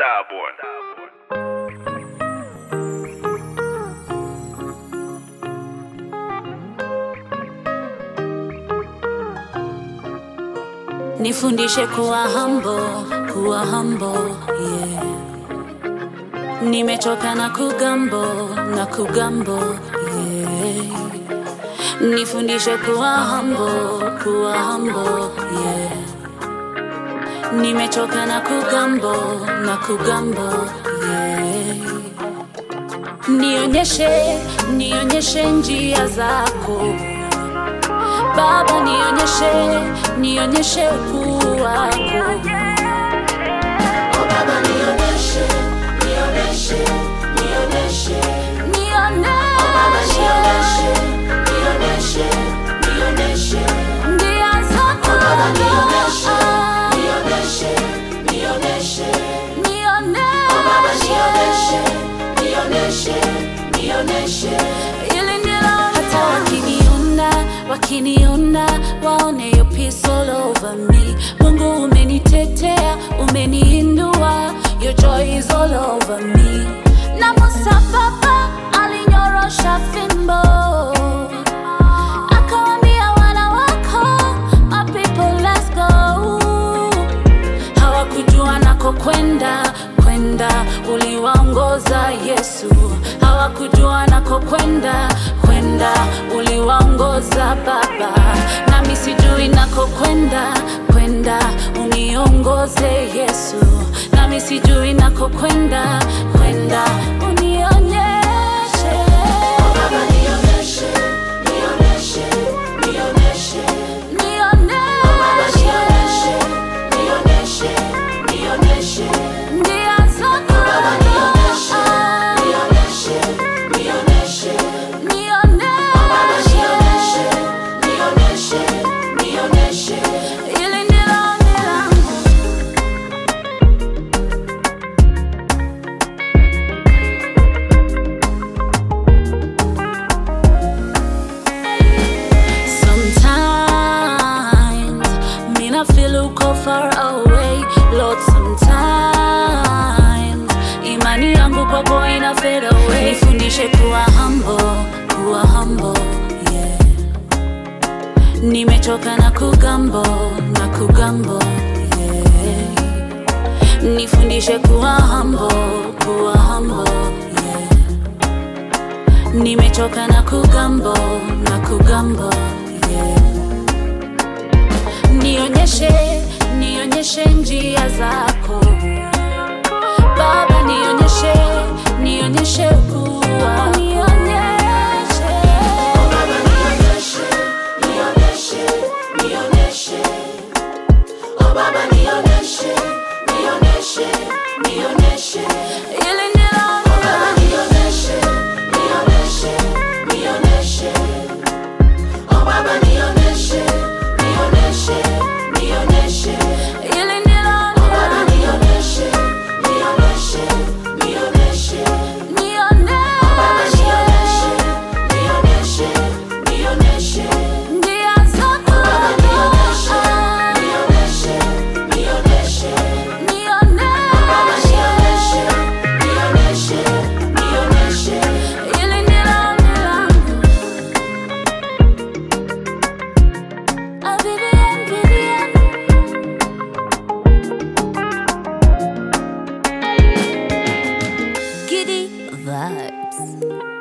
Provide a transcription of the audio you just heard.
Starboy. Nifundishe kuwa humble, kuwa humble, yeah. Nimechoka na kugambo, na kugambo, yeah. Nifundishe kuwa humble, kuwa humble, yeah. Nimechoka na kugambo, na kugambo, yeah. Nionyeshe, nionyeshe njia zako Baba, nionyeshe, nionyeshe ukuu wako. Oh Baba, nionyeshe, nionyeshe, nionyeshe, nionyeshe. Oh Baba, nionyeshe, nionyeshe, nionyeshe njia zako. Oh Baba, nionyeshe, nionyeshe, nionyeshe, nionyeshe. Oh Baba, nionyeshe, nionyeshe, nionyeshe ili ndilo hata wakiniona wakiniona waone your peace all over me mungu umenitetea umeniinua your joy is all over me na musa baba alinyorosha fimbo akawambia wana wako my people let's go hawakujua nako kwenda kwenda uliwaongoza yesu hawakujua nako kwenda kwenda uliwaongoza baba nami sijui nako kwenda kwenda uniongoze yesu nami sijui nako kwenda kwenda unionyeshe Baba, nionyeshe, nionyeshe, nionyeshe, nionyeshe. Nionyeshe, nionyeshe, njia zako. Nionyeshe, nionyeshe, nionyeshe. Hili ndilo ombi langu. Sometimes me not feel uko far away Lord sometimes imani yangu kwako ina fade away nifundishe kuwa humble kuwa humble yeah nimechoka na kugambo na kugambo yeah nifundishe kuwa humble kuwa humble yeah nimechoka na kugambo na kugambo yeah. nionyeshe nionyeshe njia zako baba nionyeshe nionyeshe kuwa nionyeshe baba nionyeshe nionyeshe nionyeshe oh baba nionyeshe nionyeshe nionyeshe ili ndilo oh baba nionyeshe nionyeshe nionyeshe oh baba nionyeshe nionyeshe nionyeshe ili ndilo oh baba nionyeshe nionyeshe nionyeshe nionyeshe oh baba nionyeshe nionyeshe nionyeshe njia zako oh baba nionyeshe nionyeshe nionyeshe nionyeshe oh baba nionyeshe nionyeshe nionyeshe ili ndilo ombi langu Ah, Vivian, Vivian. Giddy vibes.